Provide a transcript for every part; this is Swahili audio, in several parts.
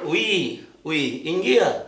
Oui, oui, ingia.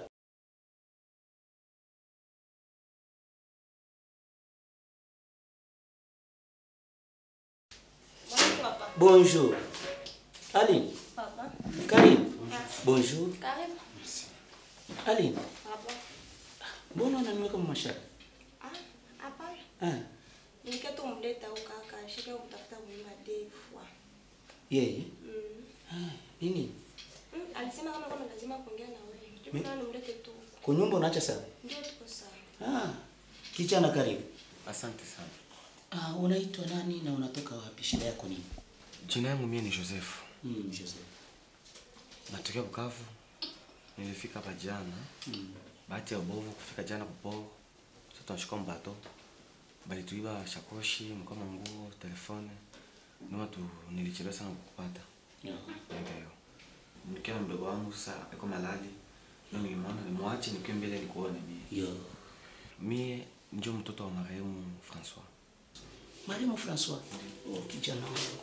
Bonjour, papa. Bonjour. Aline, Papa. karibu. Bonjour. Karibu. Aline, Papa. mbona unaniweka mashaka? Ah, hapana. Ah, Nilikuwa tu mleta huko kaka, shika kumtafuta mwema Defu. yeye. Mm. Ah, nini? Mm, alisema kama kuna lazima kuongea na wewe. Mi- Ndio maana nimlete tu. huko. Kunyumba unaacha sawa? Ndio tuko sawa. Ah, kijana karibu. Asante sana. Ah, unaitwa nani na unatoka wapi? Shida yako nini? Jina yangu mie ni Joseph. Mm, Joseph. Natokea Bukavu. Nilifika hapa jana. Mm. Bahati ya ubovu kufika jana popo. Sasa tunashika mbato. Balituiba shakoshi, mkama nguo, telefone. Ndio tu nilichelewa sana kukupata. Yeah. Ndio. Nikiwa na mdogo wangu sasa yuko malali. Ndio nilimwona nimwache nikiwa mbele nikuone mie. Yo. Mie ndio mtoto wa marehemu Francois. Maremo Francois. Oh, kijana wangu.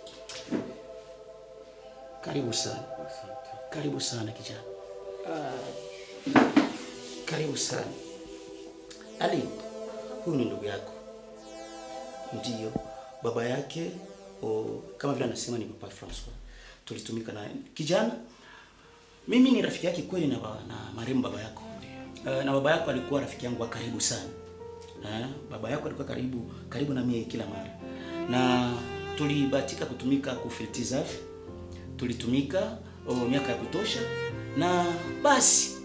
Karibu sana. Asante. Karibu sana kijana. Ah, karibu sana. Ali, huyu ni ndugu yako. Ndiyo, baba yake o, kama vile anasema ni Papa Francois. Tulitumika naye. Kijana, mimi ni rafiki yake kweli na, ba- na marehemu baba yako. Uh, na baba yako alikuwa rafiki yangu wa karibu sana. Eh, baba yako alikuwa karibu karibu na mimi kila mara. Na tulibahatika kutumika ku Filtizaf. Tulitumika oh, miaka ya kutosha na basi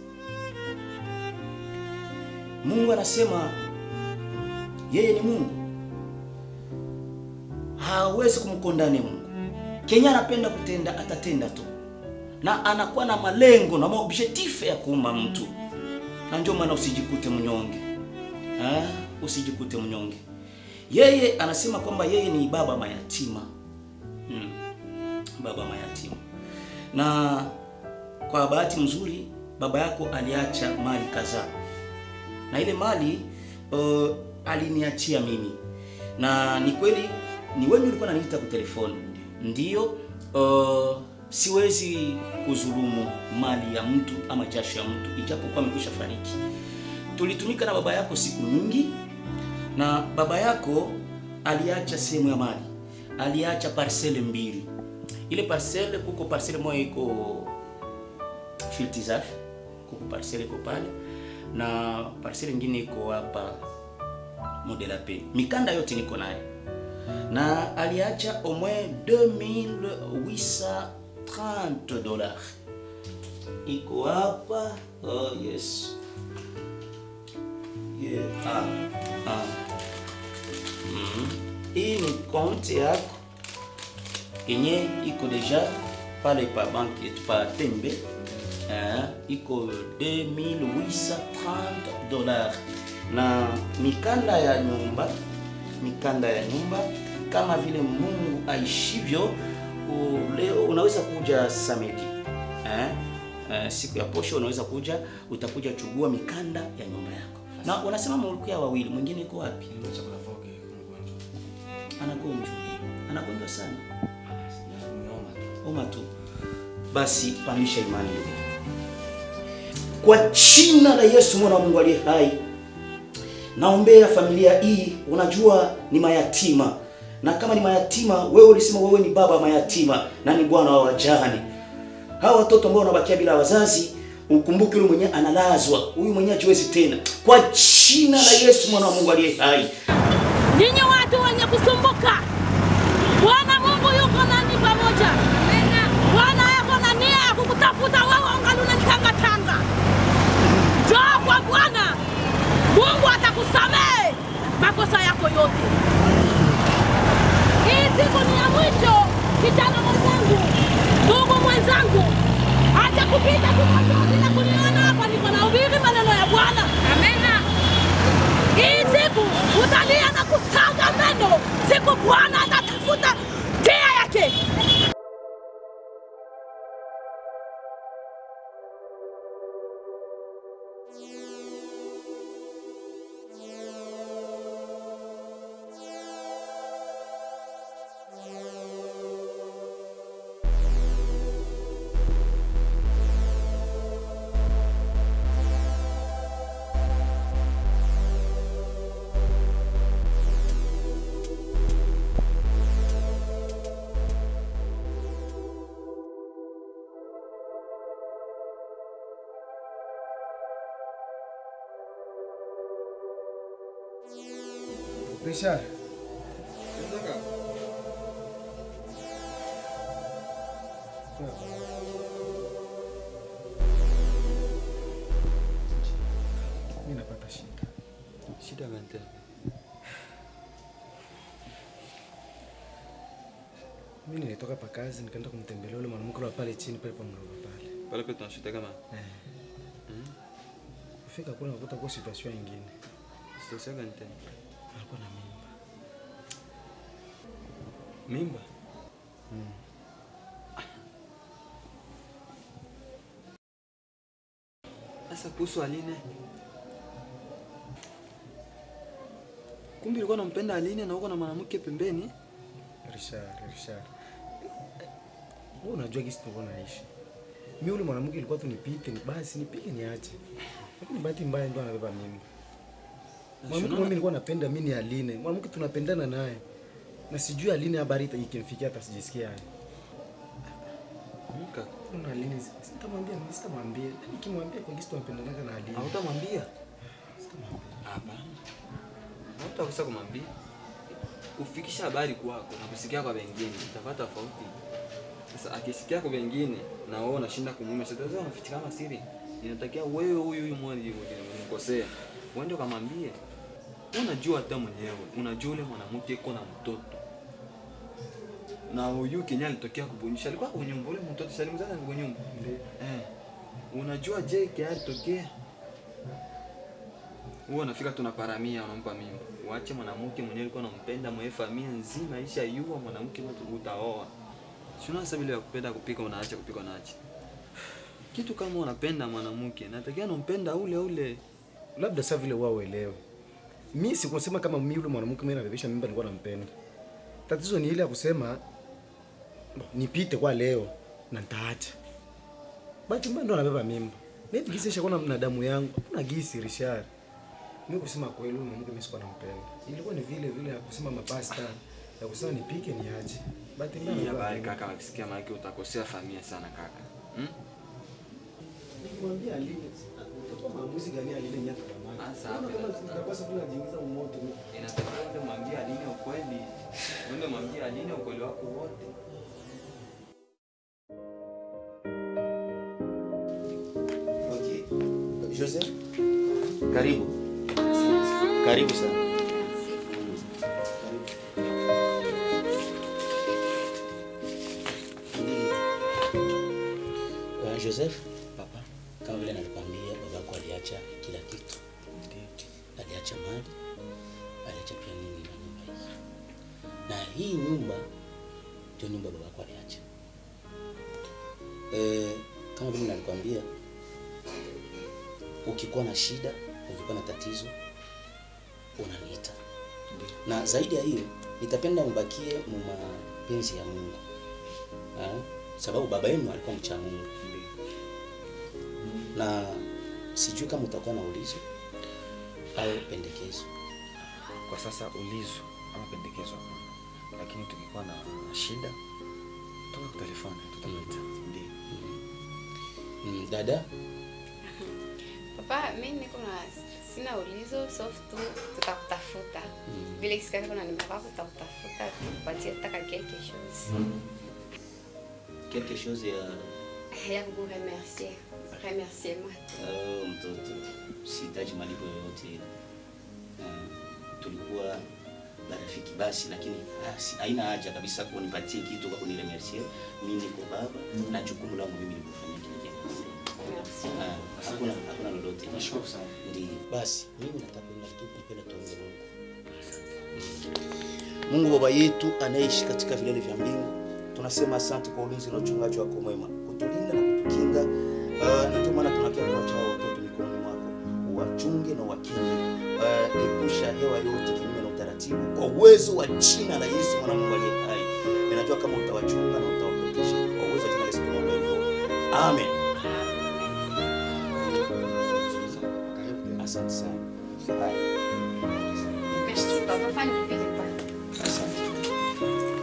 Mungu anasema yeye ni Mungu, hawezi kumkondani Mungu. Kenya anapenda kutenda, atatenda tu, na anakuwa na malengo na maobjectif ya kuumba mtu, na ndio maana usijikute mnyonge eh, usijikute mnyonge. Yeye anasema kwamba yeye ni baba mayatima hmm. Baba mayatima, na kwa bahati mzuri baba yako aliacha mali kadhaa na ile mali uh, aliniachia mimi, na ni kweli ni wewe ulikuwa unaniita kwa telefoni. Ndiyo, uh, siwezi kudhulumu mali ya mtu ama jasho ya mtu ijapokuwa amekwisha fariki. Tulitumika na baba yako siku nyingi, na baba yako aliacha sehemu ya mali, aliacha parcele mbili. Ile parcele kuko parcele moja iko Filtizaf, kuko parcele iko pale na parcelle ingine iko hapa Modela P. Mikanda yote niko naye na aliacha au moins 2830 dollars iko hapa. Oh yes, yeah. ah, ah. Mm. Hii ni konti yako kenye iko deja pale pa banki yetu pa Tembe eh, iko 2830 dollars na mikanda ya nyumba, mikanda ya nyumba kama vile Mungu aishivyo. u- Leo unaweza kuja samedi eh, eh, siku ya posho unaweza kuja, utakuja chugua mikanda ya nyumba yako. Na unasema mlikuwa wawili, mwingine iko wapi? Ndio chakula voge mgonjwa. Anagonjwa, anagonjwa sana, Nioma tu. oma tu. Basi pamisha imani ndugu. Kwa jina la Yesu mwana wa Mungu aliye hai, naombea familia hii. Unajua ni mayatima, na kama ni mayatima, wewe ulisema wewe ni baba wa mayatima na ni bwana wa wajane. Hawa watoto ambao wanabakia bila wazazi, ukumbuke yule mwenyewe analazwa, huyu mwenyewe hajiwezi tena. Kwa jina la Yesu mwana wa Mungu aliye hai, Ninyi watu wenye kusumbuka, Bwana Mungu yuko nani pamoja. Bwana yako na nia ya kukutafuta wewe ungali unanitangatanga. Njoo kwa Bwana, Mungu atakusamehe makosa yako yote. Hii siku ni ya mwisho, kijana mwenzangu, ndugu mwenzangu, acha kupita tu bila kuniona hapa, niko nahubiri maneno ya Bwana. Amena. Hii siku utalia na kusaga meno siku Bwana Richard. Mimi napata shida. Shida gani tena? Mimi nilitoka pa kazi nikaenda kumtembelea yule mwanamke wa pale chini pale pa mlolo pale. Pale kwetu tunashuta kama Kufika kule nakuta kwa situation nyingine. situation gani tena? Alikuwa na mimba. Mimba? Sasa kuhusu Aline, kumbe ulikuwa unampenda Aline na uko na mwanamke pembeni? Richard, Richard. Wewe unajua gisi tulikuwa naishi. Mimi yule mwanamke ilikuwa tu nipite, ni basi nipige niache. Lakini bahati mbaya ndo anabeba mimba. Mwanamke mimi nilikuwa napenda mimi ni Aline. Mwanamke tunapendana naye. Na sijui Aline habari ita- ikimfikia hata sijisikia haya. Mka, Kuna Aline sitamwambia, mimi sitamwambia. Nikimwambia kwa gisi tunapendana na Aline. hautamwambia? Sitamwambia. Hapana. Hautakosa kumwambia. Kufikisha habari kwako na kusikia kwa wengine itakuwa tofauti. Sasa akisikia kwa wengine na wewe unashinda kumwambia, sasa wewe unaficha kama siri. Inatakiwa wewe huyu huyu mmoja hivyo unamkosea. Uende ukamwambie. Wewe Unajua hata mwenyewe, unajua yule mwanamke iko na mtoto. Na huyu Kenya alitokea kubunyisha, alikuwa kwenye nyumba ule mtoto salimzana kwenye nyumba. Eh. Unajua je kia alitokea? Huwa unafika tunaparamia unampa mimba. Uache mwanamke mwenyewe alikuwa anampenda mwenye familia nzima isha yua mwanamke mtu utaoa. Si unaona vile ya kupenda kupika unaacha kupika unaacha. Kitu kama unapenda mwanamke, natakiwa unampenda ule ule. Labda sasa vile wao uelewe. Mimi sikusema kama mimi yule mwanamke mimi nabebesha mimba nilikuwa nampenda. Tatizo ni ile ya kusema nipite kwa leo na nitaacha. Bahati mbaya ndo anabeba mimba. Mimi gisi ishakuwa na damu yangu. Hakuna gisi Richard. Mimi kusema kweli yule mwanamke mimi sikuwa nampenda. Ilikuwa ni vile vile ya kusema mapasta ya kusema nipike niache. Bahati mbaya Hii anabeba habari mimba. kaka, wakisikia maana utakosea familia sana kaka. Hmm? Nikimwambia Aline, utakuwa maamuzi gani Aline nyata kama? Sasa Unaona hapa kama tutakosa tu najiingiza umoto. Inatakiwa uende mwambie Aline ukweli. Uende mwambie Aline ukweli wako wote. Okay. Joseph, karibu. Karibu sana. Bwana Joseph, papa, kama vile nalikwambia, babako aliacha kila kitu. Aliacha mali, aliacha pia nini na nyumba hii, na hii nyumba ndio nyumba babako aliacha. E, kama vile nalikwambia, ukikuwa na shida, ukikuwa na tatizo, unaniita, na zaidi ya hiyo, nitapenda mubakie mu mapenzi ya Mungu ha? sababu baba yenu alikuwa mcha Mungu na sijui kama utakuwa na ulizo au pendekezo. Kwa sasa ulizo ama pendekezo hapana. Lakini tukikuwa na shida toka kwa telefoni tutamuita. Ndio. Mm, dada, Papa, mimi niko na sina ulizo soft tu tutakutafuta. Vile kisikia kuna namba yako tutakutafuta tukupatie taka quelque chose. quelque chose ya Ya kuku remercier. Remerciement. uh, mtoto, sihitaji malipo yoyote. Uh, tulikuwa marafiki basi, lakini ah, si- haina haja kabisa kunipatie kitu kwa kuniremercier. Mimi niko baba na jukumu langu mimi ni kufanya kile kitu. Merci. Ah, hakuna hakuna lolote. Nashukuru sana. Ndio. Basi mimi natakwenda tu nipenda tuombe Mungu. Mungu Baba yetu anayeishi katika vilele vya mbingu, tunasema asante kwa ulinzi na uchungaji wako mwema, kutulinda na kutukinga. Uh, na ndio maana tunakia kuacha hao watoto mikononi mwako, uwachunge na uwakinge. Uh, epusha hewa yote kinyume na utaratibu, kwa uwezo wa jina la Yesu mwana wa Mungu aliye hai. Ninajua kama utawachunga na utawaproteja kwa uwezo wa jina la Yesu tunaomba hivyo. Amen. Asante sana. Haya, Merci papa, fanya vile papa. Asante.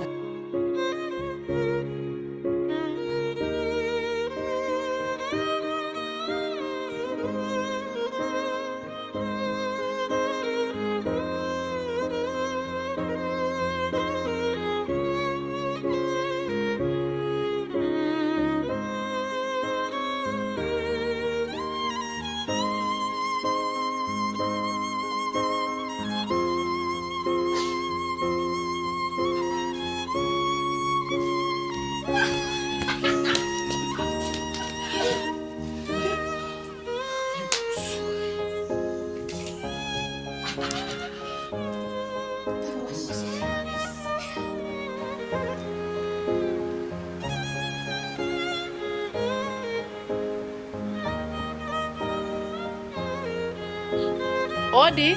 Odi.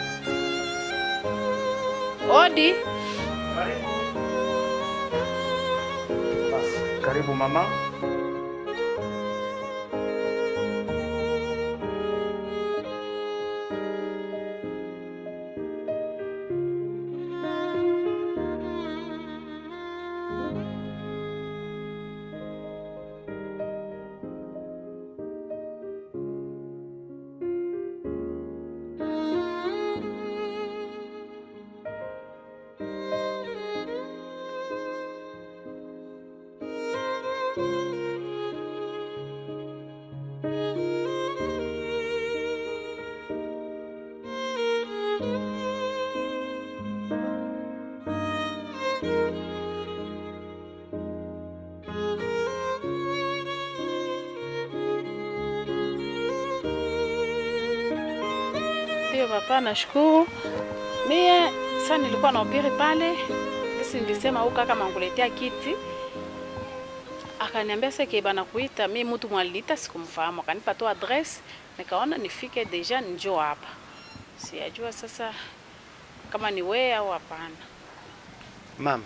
Odi. Karibu mama. Ndio papa, nashukuru. Mie sasa nilikuwa nahubiri pale, sisi nilisema huyu kaka manguletea kiti, akaniambia seke bana kuita mi mtu mwalita sikumfahamu, akanipa tu address, nikaona nifike deja njoo hapa. Sijajua sasa kama ni wewe au hapana. Mama,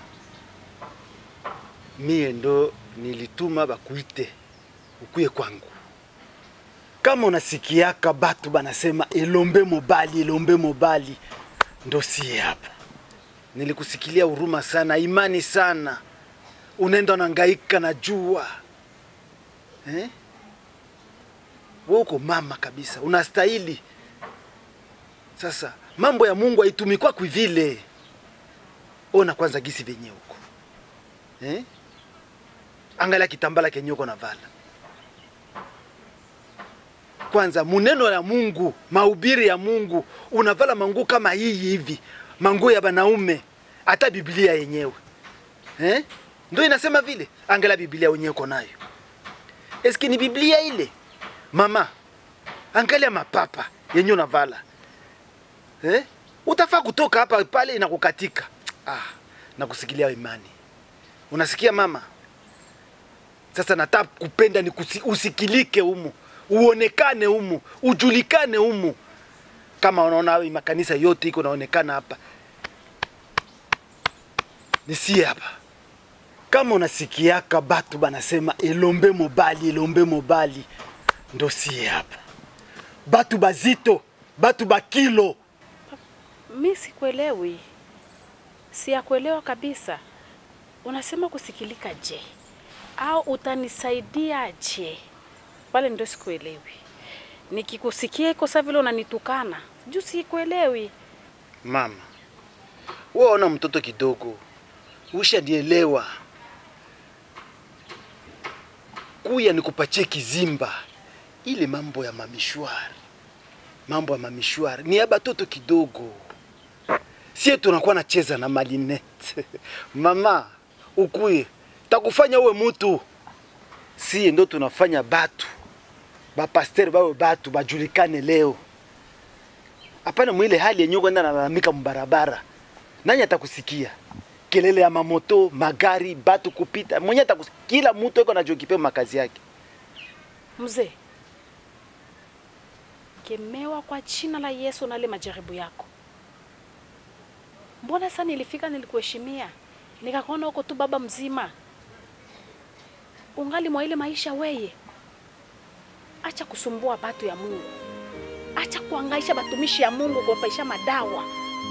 mie ndo nilituma bakuite ukuye kwangu. Kama unasikiaka batu banasema elombe mobali, elombe mobali, ndo siye hapa. Nilikusikilia huruma sana, imani sana, unaenda unangaika na jua eh? Wewe uko mama kabisa, unastahili. Sasa mambo ya Mungu haitumikwa kwivile ona kwanza gisi venye huko eh? Angalia kitambala kenye uko navala kwanza, muneno ya Mungu, mahubiri ya Mungu, unavala manguo kama hii hivi, manguo ya banaume, hata Biblia yenyewe eh? Ndio inasema vile. Angalia Biblia wenyewe uko nayo, eski ni Biblia ile mama? Angalia mapapa yenye unavala eh? Utafaa kutoka hapa pale inakukatika. Ah, nakusikilia imani. Unasikia mama? Sasa nataka kupenda ni kusi, usikilike humu, uonekane humu, ujulikane humu. Kama unaona hii makanisa yote iko naonekana hapa, nisie hapa. Kama unasikiaka batu banasema elombe mobali, elombe mobali, ndo sie hapa. Batu bazito, batu bakilo Mi sikuelewi, siyakuelewa kabisa. Unasema kusikilika je, au utanisaidia je? Pale ndio sikuelewi. Nikikusikia iko saa vile unanitukana juu sikuelewi. Mama, wewe ona mtoto kidogo, ushanielewa. Kuya nikupatie kizimba, ile mambo ya mamishwari, mambo ya mamishwari ni ya batoto kidogo. Sie tunakuwa nacheza na malinete mama, ukuye takufanya uwe mutu. Sie ndo tunafanya batu bapasteri bawe batu bajulikane leo hapana mwile hali yenye kwenda nalalamika mbarabara, nani atakusikia? Kelele ya mamoto, magari, batu kupita, mwenye atakusikia. Kila mtu iko najokipe makazi yake. Mzee, kemewa kwa jina la Yesu na ile majaribu yako. Mbona sasa nilifika nilikuheshimia, nikakuona huko tu baba mzima, ungali mwa ile maisha weye. Acha kusumbua batu ya Mungu, acha kuangaisha batumishi ya Mungu kuwapaisha madawa.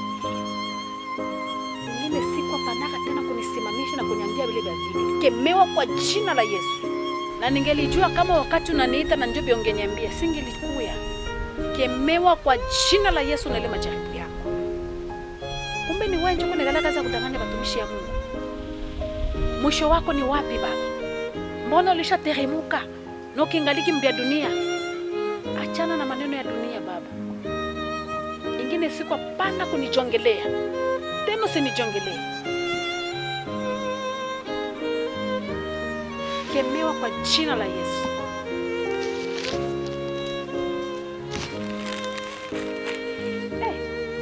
Ingine siku apanaka tena kunisimamisha na kuniambia vile vya vile. Kemewa kwa jina la Yesu na ningelijua kama wakati unaniita na njobi ungeniambia, singelikuya. Kemewa kwa jina la Yesu na ile majaribu yako. Kumbe ni wewe ndio unaendelea kazi ya kudanganya watumishi ya Mungu. Mwisho wako ni wapi baba? Mbona ulishateremuka na ukiingaliki mbia dunia? Achana na maneno ya dunia baba. Ingine siku hapana kunijongelea tena, usinijongelee. Kemewa kwa jina la Yesu. Eh,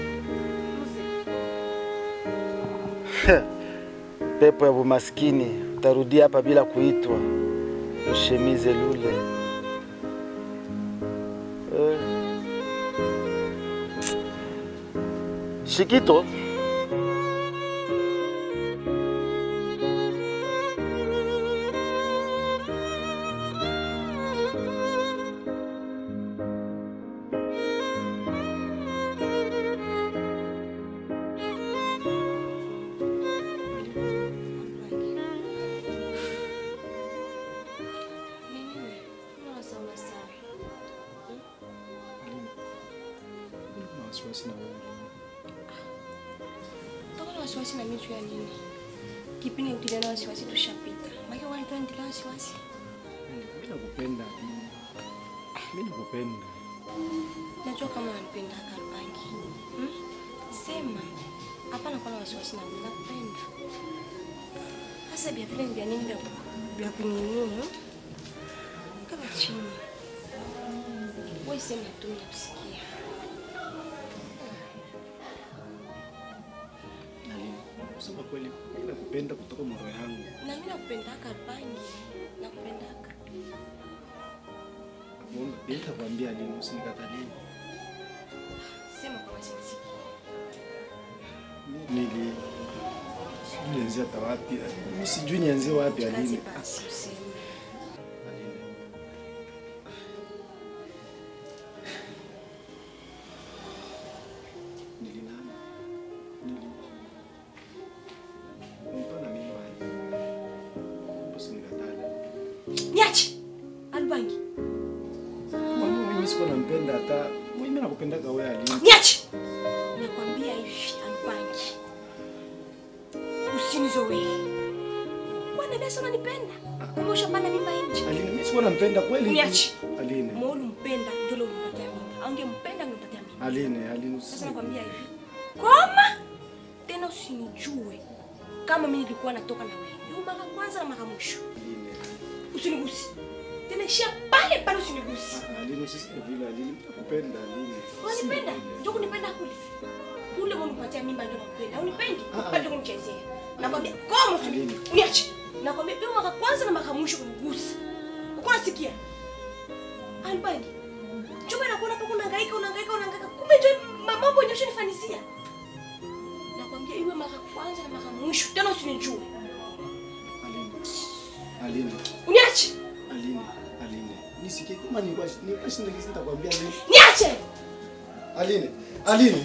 mzee. Pepo ya umaskini, utarudia hapa bila kuitwa. Ushemize lule eh. Shikito. Kuna wasiwasi na wewe. Toka na wasiwasi na mimi juu ya nini? Kipindi utilia na wasiwasi tushapita. Maki wani tu ndio wasiwasi. Mimi nakupenda. Mimi nakupenda. Najua kama unanipenda Kalbangi. Hmm? Sema. Hapana kwa na wasiwasi na mimi nakupenda. Sasa bia vile vya nini vya vya kunini? Kama chini. Wewe sema tu nakusikia. Nalini, kusema kweli, mimi nakupenda kutoka moyo yangu. Na mimi nakupenda Kalbangi. Nakupendaka. Mungu, nitakwambia lini, usinikatalie. Sema kwa sisi. Nili sijui nianzie hata wapi. Mimi sijui nianzie wapi Kazi Aline. basi useme. Nili nani? Nili. Mpana mimi wapi? Usinikatalie. Niache. Albangi. Mama, mimi siko nampenda hata. Mimi nakupendaga wewe Aline. Niache. Nakwambia hivi Albangi. Usinizoee. Bwana Besa unanipenda. Kumbe ushapanda mimba nje. Aline, mimi siko nampenda kweli. Niache. Aline. Molu mpenda ndio ulimpatia mimba. Angempenda angempatia mimba. Aline, Aline. Sasa usi- nakwambia hivi. Koma. Tena usinijue kama mimi nilikuwa natoka na wewe. Hiyo mara kwanza na mara mwisho. Aline. Usinigusi. Tena ishia pale pale usinigusi. Aline, usiseme vile Aline. Nakupenda Aline. Unanipenda? Ndio kunipenda kule. Kule unipatia mimba ndio nakupenda. Unipendi? Bado kunichezea. Nakwambia koma usini. Niache. Nakwambia hiyo mara kwanza na mara mwisho kunigusa. Uko nasikia? Albani. Chumba nakuona hapo unahangaika unahangaika unahangaika. Kumbe ndio ma- mambo yenyewe ushanifanisia. Nakwambia iwe mara kwanza na mara mwisho. Tena usinijue. Aline. Uniache. Aline. Aline. Nisikie kama nilikuwa nilikuwa shinda kisi nitakwambia nini. Niache. Aline. Aline.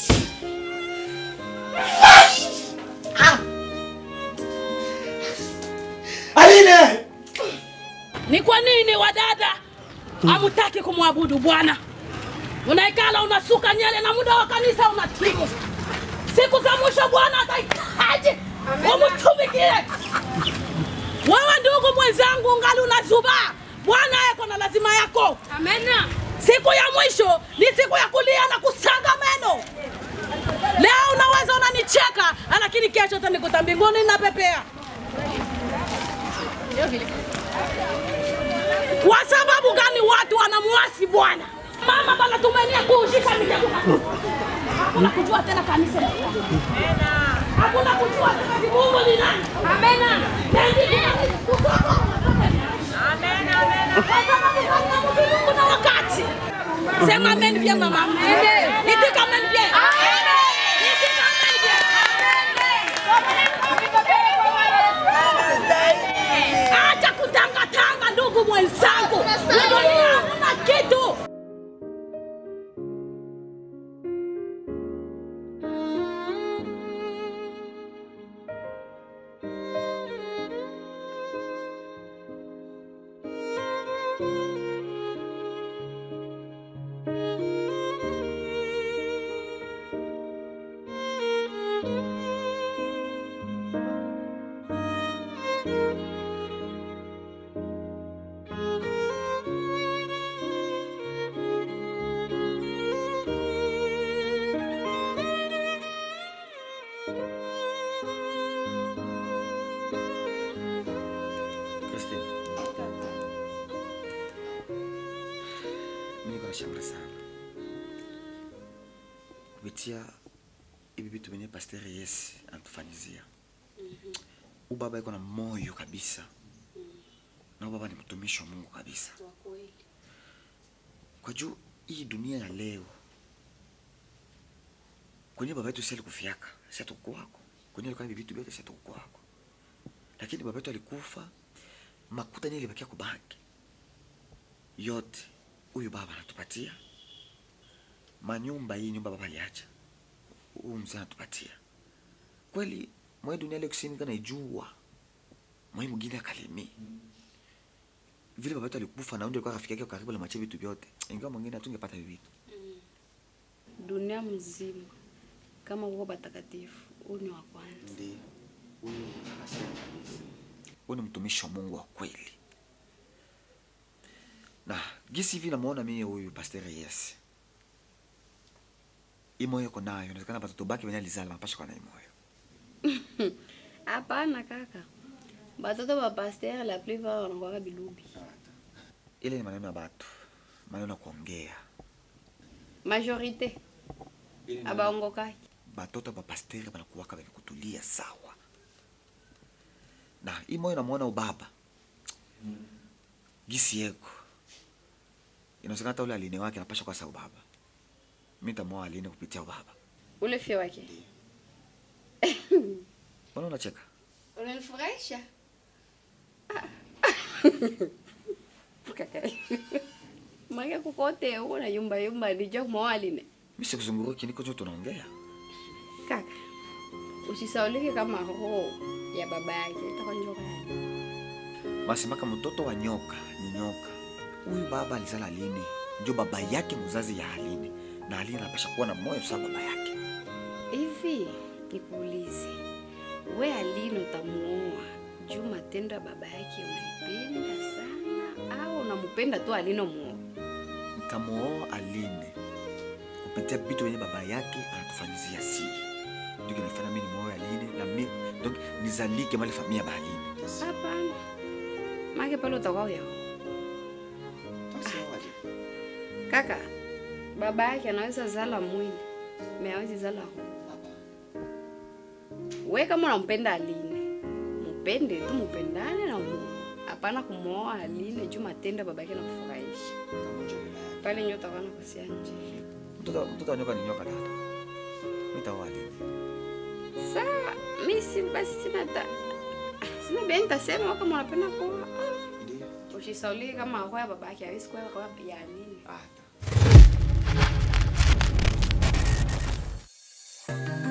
Aline! Ni kwa nini wadada hamutaki kumwabudu Bwana? Unaikala unasuka nyele na muda wa kanisa unatimu. Siku za mwisho Bwana atahitaji umtumikie. Wewe ndugu mwenzangu, ungali unazuba, Bwana yako na lazima yako. Amena. Siku ya mwisho ni siku ya kulia na kusaga meno. Leo unaweza unanicheka, lakini kesho utanikuta mbinguni napepea. Kwa sababu gani watu wanamuasi Bwana? Mama bana tumenia kuushika mitego. Hakuna kujua tena kanisa. Amena. Hakuna kujua tena ni Mungu ni nani. Amena. Amena, amena. Kwa sababu gani Mungu na wakati. Sema amen pia mama. Amen. Itika amen pia. Amen. Itika amen pia. Acha kutangatanga ndugu mwenzangu. Dunia hamna kitu. Christine. Mimi niko nashangaa sana. Kupitia hivi vitu vyenye Pastor Yes anatufanyizia. Huyu baba yuko na moyo kabisa. Na huyu baba ni mtumishi wa Mungu kabisa. Kwa juu hii dunia ya leo kwenye baba yetu si alikufiaka si atakukwako kwenye alikuwa na vitu vyote si atakukwako lakini baba yetu alikufa makuta nye ilibakia kubaki yote huyu baba anatupatia manyumba hii nyumba baba aliacha huyu mzee anatupatia kweli mwe dunia leo kusini kana ijua mwe mwingine akalimi vile baba yetu alikufa na ndio alikuwa rafiki yake karibu na mache vitu vyote ingawa mwingine hatungepata hivi vitu dunia mzima kama uko batakatifu huu ni wa kwanza ndio huyu akasema kabisa huyu ni mtumishi wa Mungu wa kweli na gisi hivi namuona mimi huyu pastor yes imoyo iko nayo inawezekana batoto baki wenye alizala mapasha kwa na imoyo hapana kaka batoto ba pasteur la plupart wanakuwaka bilubi ile ni maneno ya batu maneno ya kuongea majorité abaongokaki batoto ba pasteur banakuwaka benye kutulia sawa na imoyo namuona ubaba gisi yeko inawezekana hata ule aline wake anapasha kwa sa ubaba mi nitamuoa aline kupitia ubaba ule fie wake mbona unacheka unanifurahisha kaka make kukote uko na yumba yumba nijua kumawaline mi sikuzunguruki niko tu tunaongea kaka usisaulike kama roho ya baba yake itakuwa njoka yake masemaka mtoto wa nyoka ni nyoka huyu baba alizala aline ndio baba yake mzazi ya aline na aline anapasha kuwa na moyo sawa baba yake hivi nikuulize we alini utamuoa juu matendo ya baba yake unaipenda sana au unampenda tu alino muoa nitamuoa aline kupitia vitu wenye baba yake anatufanyizia siri ndio kinafanya mimi nimuoe aline na mi donc nizalike mali familia ba aline hapana make pale utakuwa uyao kaka baba yake anaweza zala mwili me awezi zala roho we kama unampenda aline mupende tu mupendane na umuoa hapana kumwoa aline juu matendo ya baba yake nakufurahisha pale nyo utakuwa nakosia nje mtoto mtoto wa nyoka ni nyoka dada mi nitaoa aline sawa mi si basi sina ta sina bia nitasema kama unapenda kuoa usisaulike kama akoa ya baba yake awezi kuwa akoa ya aline hata